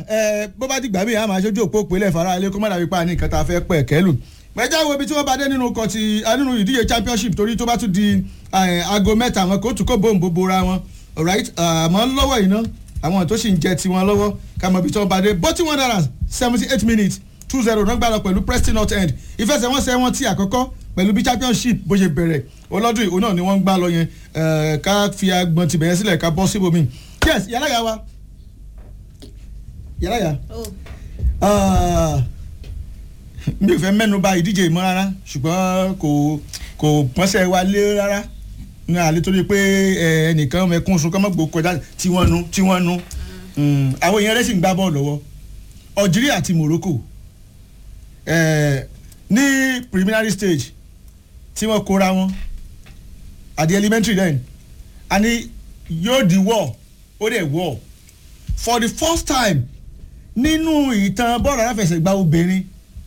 ẹ bó bá dìgbà míì a máa ṣojú òpó òpèlè fara ilé kó má dàbí pa ní nǹkan tá a fẹ́ pẹ̀ kẹ́lù mẹjá wo ibi tí wọ́n bá dé nínú kọ ti nínú ìdíje championship torí tó bá tún di aago mẹ́ta àwọn kóòtù kó bòǹbò bora wọn alright àmọ́ lọ́wọ́ yìí ná àwọn tó sì ń jẹ tiwọn lọ́wọ́ ká mọ ibi tí wọ́n bá dé bọ́tí one dollars seventy eight minutes two zero náà gbàdọ̀ pẹ̀lú Preston North End ìfẹsẹ̀wọnsẹ̀ wọn ti àkọ́kọ́ pẹ̀lú bí championship bó ṣe bẹ̀rẹ̀ ọlọ́dún ìhó náà ni wọ́n ń gbá lọ yẹn ká fi agbọ̀n tìbẹ̀yẹn sílẹ̀ ká bọ́ síbòmí yes yàrá yà wa yàrá yà mi ò fẹ́ mẹ́nu bà ìdíje ìmọ̀ rárá ṣùgbọ́n kò kò pọ́nsẹ̀ wa lé rárá ní àlè torí pé ẹnìkan mẹ́kún sun kọ́mọ́gbò kọjá tí wọ́n nu tí wọ́n nu àwọn èèyàn rẹ̀ sì ń gbá bọ́ọ̀lù lọ́wọ́ Algeria àti Morocco ní preliminary stage tí wọ́n kóra wọn at the elementary then àní yóò di war ó dẹ̀ war for the first time nínú ìtàn bọ́ọ̀lù aláfẹsẹ̀gbá obìnrin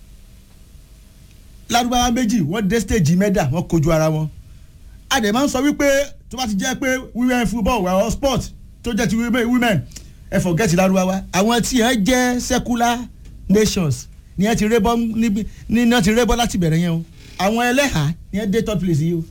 lárúbáwá méjì wọ́n dé stage mẹ́dà wọ́n kojú ara wọn a dẹ̀ máa ń sọ wípé tó bá ti jẹ́ pé women football wà ọ́ sport tó jẹ́ ti women ẹ forget lárúbáwá àwọn tí yẹn jẹ́ secular nations ni yẹn ti rébọ́ níbi ni yẹn ti rébọ́ láti bẹ̀rẹ̀ yẹn o àwọn ẹlẹ́hà ni yẹn dé third place yìí o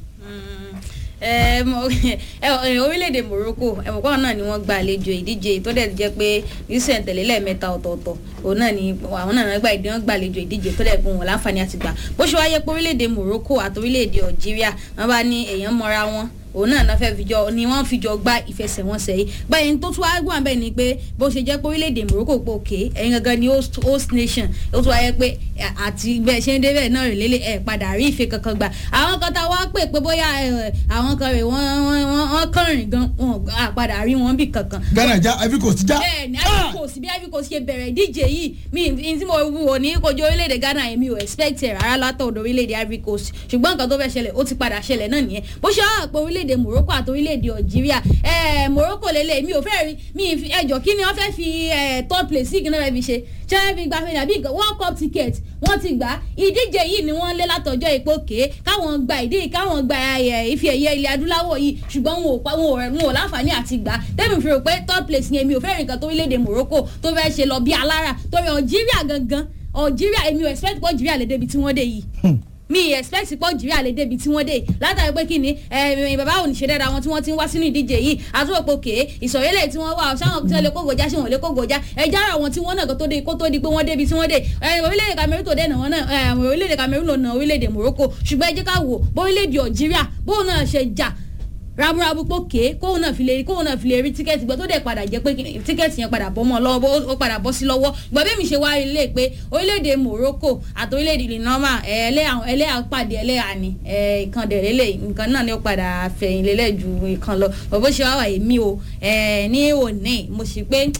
orílẹ̀-èdè Morocco ẹ̀mọ̀kọ́ náà ni wọ́n gba àlejò ìdíje tó dẹ̀ jẹ́ pé usain tẹ̀lé lẹ́ẹ̀mẹ́ta ọ̀tọ̀ọ̀tọ̀ òun náà ni àwọn náà gba ìdí wọn gba àlejò ìdíje tó dẹ̀ fún wọn láǹfààní àti gbà bó ṣe wáyé pé orílẹ̀-èdè Morocco àti orílẹ̀-èdè Algeria wọ́n bá ní èèyàn mọ́ra wọn òun náà náà fẹ́ fìjọ ni wọ́n fìjọ gba ìfẹsẹ̀wọnsẹ̀ yìí báyìí tó tún wá gbọ́n bẹ́ẹ̀ ni pé bó ṣe jẹ́ pé orílẹ̀-èdè Morocco pé òkè ẹ̀yin gangan ni host nation ó tún wáyé pé àti bẹ́ẹ̀ ṣe ń débẹ̀ náà rè lélẹ̀ ẹ̀ padà rí ìfẹ́ kankan gbà àwọn kan tá a wá pè pé bóyá àwọn kan rè wọ́n kọrin gan wọn àpadà rí wọn bí kankan. Ghana já Ivory Coast já. bẹ́ẹ̀ ni Ivory Coast bí Ivory Coast ṣe bẹ̀rẹ̀ ìdíje yìí mi n tí mo wò ní kojú orílẹ̀-èdè Ghana yẹn mi ò expect ẹ̀ rárá látọ̀dọ̀ orílẹ̀-èdè Ivory Coast ṣùgbọ́n nǹkan tó fẹ́ ṣẹlẹ̀ ó ti padà ṣẹlẹ̀ náà nìyẹn bó ṣe wá pé orílẹ̀-èdè Morocco àti orílẹ̀-èdè Algeria ẹ̀ Morocco lélẹ̀ mi ò fẹ́ rí mi ẹjọ́ kí ni wọ́n fẹ́ fi third place sí ìgbìnà rẹ̀ fi ṣe ṣé wọ́n fi gba fẹ́lẹ̀ àbí world cup ticket wọ́n ti gbà ìdíje yìí ni wọ́n lé látọjọ́ ìpò ké káwọn gba ìdí káwọn gba ife ẹ̀yẹ ilẹ̀ adúláwọ̀ yìí ṣùgbọ́n wọn ò wọn ò láǹfààní àti gbà tẹ́mi fi rò pé third place yẹn mi ò fẹ́ rìn kan tó orílẹ̀-èdè Morocco tó fẹ́ ṣe lọ bí alára torí Algeria gangan Algeria èmi ò expect pé Algeria lè débi tí wọ́n dé yìí mi expect pé Algeria lè débi tí wọ́n dé látàrí pé kí ni bàbá òní ṣe dáadáa wọn tí wọ́n ti ń wá sínú ìdíje yìí àtúwòpọ̀ kéé ìsọ̀rẹ́lẹ̀ tí wọ́n wà sáwọn tí wọ́n lè kó gòjá ṣé wọ́n lè kó gòjá ẹja ara wọn tí wọ́n náà kó tó di kó tó di pé wọ́n débi tí wọ́n dé orílẹ̀-èdè Cameroon tó dẹ̀ nà wọ́n náà orílẹ̀-èdè Cameroon ló na orílẹ̀-èdè Morocco ṣùgbọ́n ẹ jẹ́ ká wò bó orílẹ̀-èdè Algeria bóun náà ṣe jà ramurabu pókè kóun náà fi lè rí kóun náà fi lè rí tíkẹ́ẹ̀tì gbọ́ tó dẹ̀ padà jẹ́ pé tíkẹ́ẹ̀tì yẹn padà bọ́ mọ́ lọ́wọ́ ó padà bọ́ sí lọ́wọ́ gbọ́ bí mi ṣe wá ilé pé orílẹ̀-èdè Morocco àti orílẹ̀-èdè linoma ẹlẹ́yà pàdé ẹlẹ́yà ni ìkan dẹ̀rẹ́lẹ̀ nǹkan náà ni ó padà fẹ̀yìn lélẹ̀ ju ìkan lọ bọ́ bó ṣe wá wà èmi o ní òní mo sì pé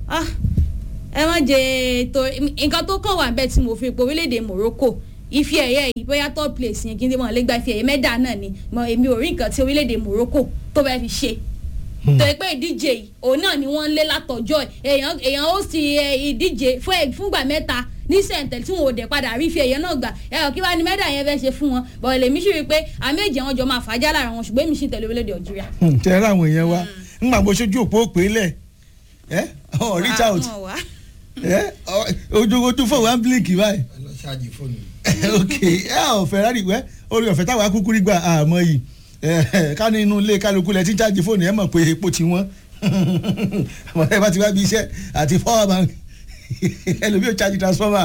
ẹ má jẹ tó nǹkan tó kàn wà bẹ́ẹ̀ tí mo fi pé orílẹ̀-èdè Morocco ife ẹ̀yẹ yìí bóyá top place yẹn kí n tí wọ́n lè gba ife ẹ̀yẹ mẹ́dà náà ni mo èmi ò rí nǹkan tí orílẹ̀-èdè Morocco tó bẹ́ẹ̀ fi ṣe tó yẹ pé ìdíje yìí òun náà ni wọ́n ń lé látọjọ́ èèyàn èèyàn ó sì ìdíje fúngbà mẹ́ta ní sẹ̀ǹtẹ̀ tí wọn ò dẹ̀ padà rí ife ẹ̀yẹ náà gbà ẹ̀rọ kí wàá ní mẹ́dà yẹn fẹ́ ṣe fún wọn bọ̀ lèmi sì rí i pé àméjì àwọn jọ máa fàájà lára wọn ṣùgbọ́n èmi sì tẹ̀lé orílẹ̀-èdè Algeria. tẹ̀lé àwọn èèyàn wa ńgbà bó ṣojú òpó òpè lẹ̀ ẹ́ ọ̀ reach out ojú ojú fún wa ń bílíkì báyìí ṣáàjì fóònù. ok ẹ ọ Ferrari wẹ orí ọ̀fẹ́ táwa kúkú rí gbà àmọ́ yìí ká ní inú ilé kálukú lẹ tí ń ṣáàjì fóònù ẹ mọ̀ pé epo ti wọ́n àmọ́ ẹ bá ti wá bí iṣẹ́ àti power bank ẹlòmíì ò ṣáàjì transformer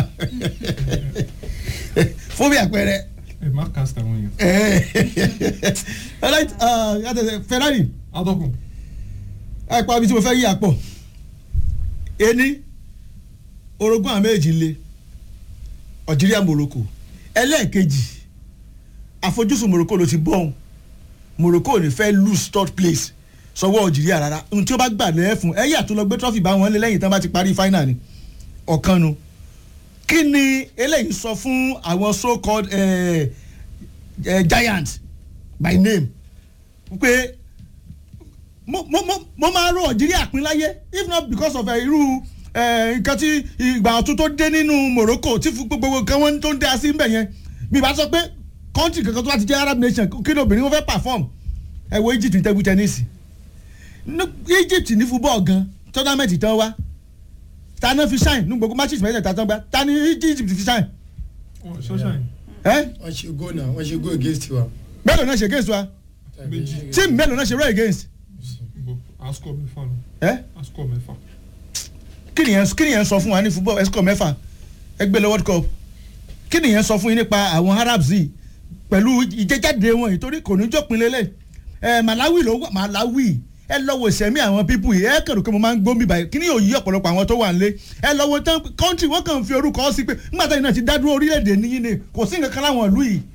fún bí àpẹẹrẹ. ẹ má cast àwọn èèyàn. alright Ferrari. adọ́kùn. ẹ pa ibi tí mo fẹ́ yí àpọ̀ ení orogún àmì èjì le algeria morocco ẹlẹ́ẹ̀kejì àfojúsùn morocco ló ti bọ́ọ̀n morocco ò ní fẹ́ lose third place sọwọ́ algeria rárá ohun tí ó bá gbà lẹ́ẹ̀ fún ẹ̀yà tó lọ gbé trophy bá wọn lé lẹ́yìn tán bá ti parí final ni ọ̀kan nu kí ni eléyìí sọ fún àwọn so called eh, eh, giant by name pé mo mo mo máa rò algeria pín láyé if not because of irú nǹkan tí ìgbà ọ̀tún tó dé nínú Morocco tí gbogbo nǹkan wọn tó ń dá sí mbẹ̀ yẹn bí ìbá sọ pé country kankan tó bá ti jẹ́ Arab nation kí ni obìnrin wọn fẹ́ perform ẹ wo Egypt ní table tennis Egypt ní football gan tournament tán wá ta náà fi shine ní gbogbo matches mẹ́tẹ̀ẹ̀ta tán gbá ta ni Egypt fi shine wọn ṣọṣà yìí ẹ́ wọ́n ṣe go náà wọ́n ṣe go against wa. mélòó náà ṣe against wa Méjì. team mélòó náà ṣe rẹ́ against asukọ mẹ́fà ni ẹ́ asukọ mẹ́fà kí nìyẹn kí nìyẹn sọ fún wa ní football escort mẹ́fà ẹgbẹ́ lọ world cup kí nìyẹn sọ fún yín nípa àwọn arabs yìí pẹ̀lú ìjẹ́jáde wọn yìí torí kò ní jópin lélẹ̀ ẹ malawi ló wà malawi ẹ lọ́wọ́ ìsẹ̀mí àwọn pípù yìí ẹ kẹ̀rù pé mo máa ń gbómi báyìí kí ni yóò yí ọ̀pọ̀lọpọ̀ àwọn tó wà nílé ẹ lọ́wọ́ tán kọ́ńtì wọ́n kàn fi orúkọ sí pé nígbà táyì náà ti dá dúró orílẹ̀-èdè níyìn ni kò sí nǹkan kan láwọn ìlú yìí.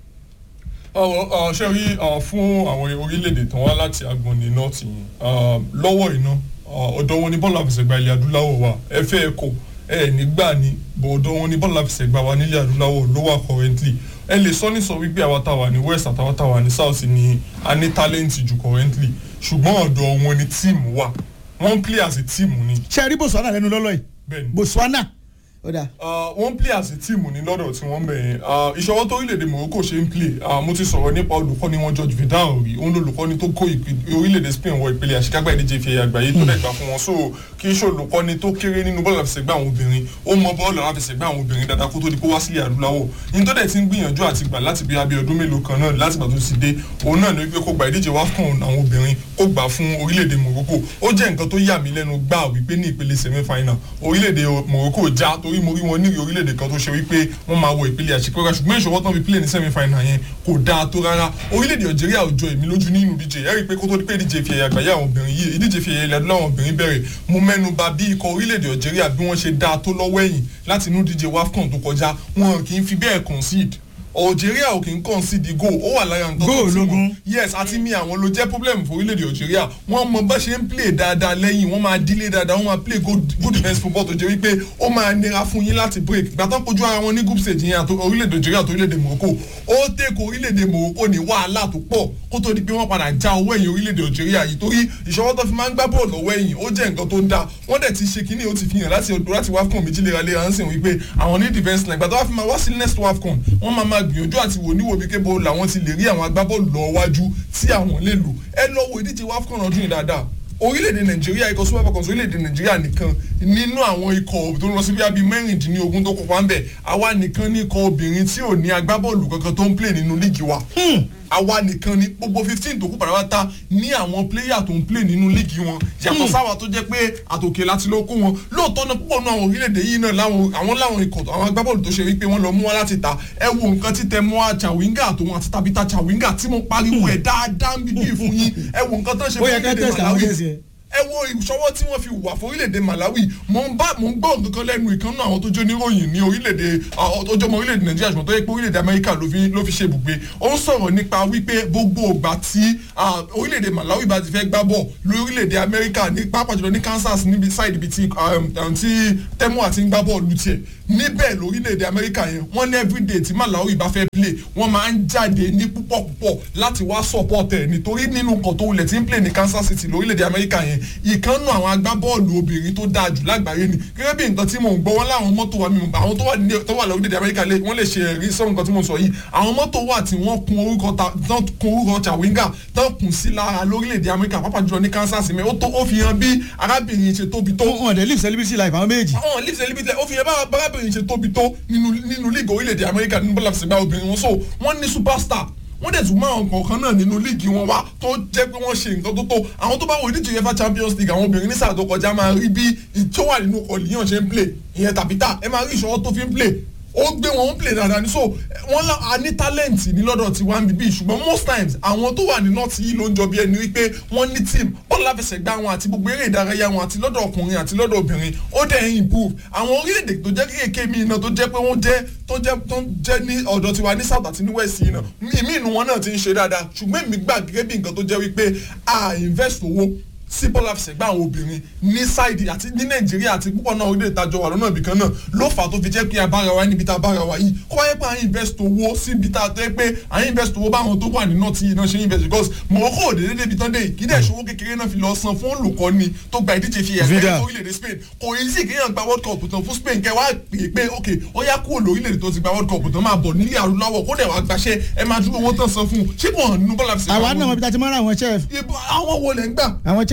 ọ̀rọ̀ ṣe rí uh, fún àwọn orílẹ̀-èdè tó wá láti agbọ̀nì north yìí uh, lọ́wọ́ iná ọ̀dọ̀ wọn ni bọ́ọ̀lù àfẹsẹ̀gbá ilẹ̀ adúláwọ̀ wà ẹ fẹ́ ẹ kò ẹ nígbà ni bọ̀ ọ̀dọ̀ wọn ni bọ́ọ̀lù àfẹsẹ̀gbá wa nílẹ̀ adúláwọ̀ ló wà currently ẹ lè sọ ní sọ wípé àwa táwa ní west àtàwa táwa ní south ni a ní talent jù currently ṣùgbọ́n ọ̀dọ̀ wọn ni team wà wọ́n play as a team ni ṣe rí botswana lẹ́nu lọ́lọ́ yìí bẹ́ẹ̀ni botswana ó dà Uh, wọ́n play as a team ní lọ́dọ̀ tí wọ́n bẹ̀rẹ̀ ìṣọwọ́ tó orílẹ̀-èdè Morocco ṣe ń play uh, mo ti sọ̀rọ̀ nípa olùkọ́ni wọn George Vidal rí òun lolùkọ́ni tó kó ìpè- orílẹ̀-èdè Spain wọ ìpele àṣekágbá ìdíje ìfẹ̀yà àgbáyé tó dẹ̀ gbà fún wọn so kì í ṣe olùkọ́ni tó kéré nínú bọ́ọ̀lù àfẹsẹ̀gbá àwọn obìnrin ó mọ bọ́ọ̀lù àfẹsẹ̀gbá àwọn obìnrin dáadáa kó tó di kó wá sílẹ̀ adúláwọ̀ ní tó dẹ̀ ti ń gbìyànjú àti gbà láti bí abẹ́ ọdún mélòó kan náà láti gbà tó ti dé òun náà ní wípé kó gba ìdíje WAFCON àwọn obìnrin kó gbà fún orílẹ̀-èdè Morocco ó jẹ́ nǹkan tó yà mí lẹ́nu gbà wípé ní ìpele semi-final orílẹ̀-èdè Morocco já torí mo rí wọn ní orílẹ̀-èdè kan tó ṣe wípé wọ́n máa wọ ìpele àṣekágbá ṣùgbọ́n ìṣòwò tán fi play ní semi-final yẹn kò dáa tó rárá orílẹ̀-èdè Algeria ò jọ èmi lójú nínú ìdíje ẹ rí i pé kó tó di pé ìdíje fi ẹ̀yà àgbáyé àwọn obìnrin yìí ìdíje fi ẹ̀yà ilẹ̀ adúláwọ̀ àwọn obìnrin bẹ̀rẹ̀ mo mẹ́nu bà bí ikọ̀ orílẹ̀-èdè Algeria bí wọ́n ṣe dáa tó lọ́wọ́ ẹ̀yìn láti inú ìdíje WAFCON tó kọjá wọn kì í fi bẹ́ẹ̀ concede Algeria ò kì í concede goal ó wà lára nǹkan Goal tó ti lógún. wọn yes àti mi àwọn ló jẹ́ problem fún orílẹ̀-èdè Algeria wọ́n mọ bá ṣe ń play dáadáa lẹ́yìn wọ́n máa dílé dáadáa wọ́n máa play good good defence football tó jẹ́ wípé ó máa nira fún yín láti break ìgbà tán kojú ara wọn ní group stage yẹn àti orílẹ̀-èdè Algeria àti orílẹ̀-èdè Morocco ó tẹ̀kọ̀ orílẹ̀-èdè Morocco ní wàhálà tó pọ̀ kó tó di pé wọ́n padà já owó ẹ̀yìn orílẹ̀-èdè Algeria yìí torí ìṣọwọ́ tó fi máa ń gbá bọ́ọ̀lù lọ́wọ́ ẹ̀yìn ó jẹ́ nǹkan tó ń da wọ́n dẹ̀ ti ṣe kínní ó ti fi hàn láti ọdún láti WAFCON méjì léraléra ń sìn wípé àwọn ní defence line ìgbà tó wá fi máa wá sí next WAFCON wọ́n máa máa gbìyànjú àti wò níwò bí kébò làwọn ti lè rí àwọn agbábọ́ọ̀lù lọ wájú tí àwọn lè lò ẹ lọ wo ìdíje WAFCON ọdún yìí dáadáa orílẹ̀-èdè nàìjíríà ikọ̀ super falcons orílẹ̀-èdè nàìjíríà nìkan nínú àwọn ikọ̀ tó ń lọ sí bíi mẹ́rìndínlógún tó kópa ń bẹ̀ àwa nìkan ní ikọ̀ obìnrin tí ò ní agbábọ́ọ̀lù kankan tó ń play nínú líìgì wa àwa nìkan ní gbogbo fifteen tó kú pàrọ̀wátá ní àwọn pléyà tó ń play nínú líìgì wọn yàtọ̀ sáwà tó jẹ́ pé àtòkè láti lọ kó wọn lóòótọ́ náà púpọ̀ náà àwọn orílẹ̀-èdè yìí náà láwọn àwọn láwọn ikọ̀ àwọn agbábọ́ọ̀lù tó ṣe wípé wọ́n lọ mú wọn láti ta ẹ wo nǹkan tí tẹ mọ́ Chawinga àtòun àti Tabitha Chawinga tí mo pariwo ẹ̀ dáadáa ń bíbí fún yín ẹ wo nǹkan tó ń ṣe ó yẹ ká tẹ̀sí àwọn kẹ́sì yẹn. ẹ wo ìṣọwọ́ tí wọ́n fi wà fún orílẹ̀-èdè Malawi mo ń bá mo ń gbọ́ nǹkan kan lẹ́nu ìkànnì àwọn tó jó níròyìn ní orílẹ̀-èdè tó jọmọ orílẹ̀-èdè Nàìjíríà ṣùgbọ́n tó yẹ pé orílẹ̀-èdè Amẹ́ríkà ló fi ló fi ṣe ibùgbé ó ń sọ̀rọ̀ nípa wípé gbogbo ìgbà tí ah, orílẹ̀-èdè Malawi bá ti fẹ́ gbá bọ̀ lórílẹ̀-èdè Amẹ́ríkà ní pápá jùlọ ní Kansas níbi side ibi tí um, um, tí tẹ́mọ̀ àti ń gbá bọ́ọ̀lù tiẹ̀ níbẹ̀ lórílẹ̀‐èdè amẹ́ríkà yẹn wọ́n ní everyday tí malawi bá fẹ́ play wọ́n máa ń jáde ní púpọ̀ púpọ̀ láti wá support ẹ̀ nítorí nínú nǹkan tó wulẹ̀ tí ń play ní kansas city lórílẹ̀‐èdè amẹ́ríkà yẹn ìkànnù àwọn agbábọ́ọ̀lù obìnrin tó dáa jù lágbàáyé ni gẹ́gẹ́ bí nǹkan tí mò ń gbọ́ wọn láwọn mọ́tò wa mímu àwọn tó wà ní tó wà lórílẹ̀‐èdè amẹ́ríkà lè- wọ́n lè ṣe ẹ̀rí sọ́run nǹkan tí mo sọ yìí àwọn mọ́tò wà tí wọ́n kun orúkọ ta tán kun orúkọ chawinga tán kun sí lára lórílẹ̀‐èdè amẹ́ríkà pàápàá jùlọ ní kansas mi ó tó ó fi hàn bí arábìnrin ṣe tóbi tó wọn dẹ̀ live celebrity life àwọn méjì. àwọn leaves elibite ó fi yẹn bá bárábìnrin ṣe tóbi tó nínú nínú league orílẹ̀-èdè amẹ́ríkà nínú bọ́lá fìsìgbà obìnrin wọn so wọ́n ní superstar wọ́n dẹ̀ tún máa ń kọ̀ọ̀kan náà nínú league wọn wá tó jẹ́ pé wọ́n ṣe nǹkan tó tó àwọn tó bá wọ ìdíje uefa champions league àwọn obìnrin ní sáà tó kọjá máa rí bí tó wà nínú ọ̀lìyàn ṣe ń play ìyẹn tàbítà ẹ máa rí ìṣọwọ́ tó fi ń play ó gbé wọn ń play dáadáa ní so wọn lá a ní talent ní lọ́dọ̀ tí wọ́n ń bíbí ṣùgbọ́n most times àwọn tó wà ní north yìí ló ń jọ bí ẹni wípé wọ́n ní team bọ́ọ̀lù láfẹsẹ̀gbá wọn àti gbogbo eré ìdárayá wọn àti lọ́dọ̀ ọkùnrin àti lọ́dọ̀ obìnrin ó dẹ̀ ń improve àwọn orílẹ̀-èdè tó jẹ́ kéèké mi náà tó jẹ́ pé wọ́n jẹ́ tó jẹ́ tó jẹ́ ní ọ̀dọ̀ tiwa ní south àti ní west yìí náà ìmí inú wọn náà ti ń ṣe dáadáa ṣùgbọ́n èmi gbà gẹ́gẹ́ bí nǹkan tó jẹ́ wípé a invest owó sí bọ́ọ̀lù àfẹsẹ̀gbá àwọn obìnrin ní sáìdì àti ní nàìjíríà àti púpọ̀ náà orílẹ̀ ìtajọ wà lọ́nà ibìkan náà ló fà á tó fi jẹ́ pé abára wa níbi tá a bára wa yìí kó wáyé pé à ń invest owó síbi tá a tẹ́ pé à ń invest owó báwọn tó wà ní north yìí náà ṣe invest because Morocco ò dédé débi tán dé yìí kí dẹ̀ ṣòwò kékeré náà fi lọ san fún olùkọ́ni tó gba ìdíje fi ẹ̀ka Vidal. ẹ̀ orílẹ̀-èdè Spain kò yí sí kéèyàn gba world cup tán fún Spain kẹ́ wá pè é pé ok ó yá kúrò lórílẹ̀-èdè tó ti gba world cup tán máa bọ̀ nílẹ̀ adúláwọ̀ kó dẹ̀ wá gbaṣẹ́ ẹ máa dúró owó tán san fún un ṣé kò hàn nínú bọ́ọ̀lù àfẹsẹ̀gbá àwa wọn náà ni? mọ̀ bí ta ti mọ́ra àwọn chef Ibo- àwọn wo lẹ̀ ń gbà àwọn chef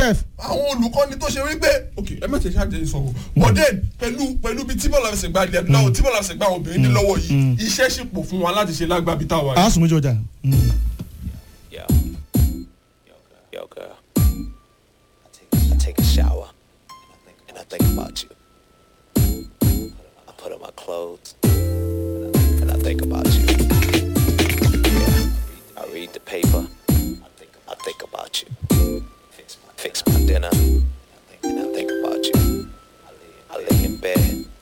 chef àwọn olùkọ́ni tó ṣe wípé ok ẹ má ṣe ṣáàjẹ́ ìsọ̀rọ̀ but then pẹ̀lú pẹ̀lú bí tí bọ́ọ̀lù àfẹsẹ̀gbá ilẹ̀ adúláwọ̀ tí bọ́ọ̀lù àfẹsẹ̀gbá àwọn obìnrin ní lọ́wọ́ yìí iṣẹ́ sì pọ̀ fún wa láti ṣe lágbàbí táwa yìí. àásùnmójú ọjà. Yo. Yo, girl. Yo, girl. I take, I take a shower and I think about you. I put on my clothes and I think about you. Yeah. I read the paper. I think, I think about you. Fix my, fix my dinner and I think about you. I lay, I lay in bed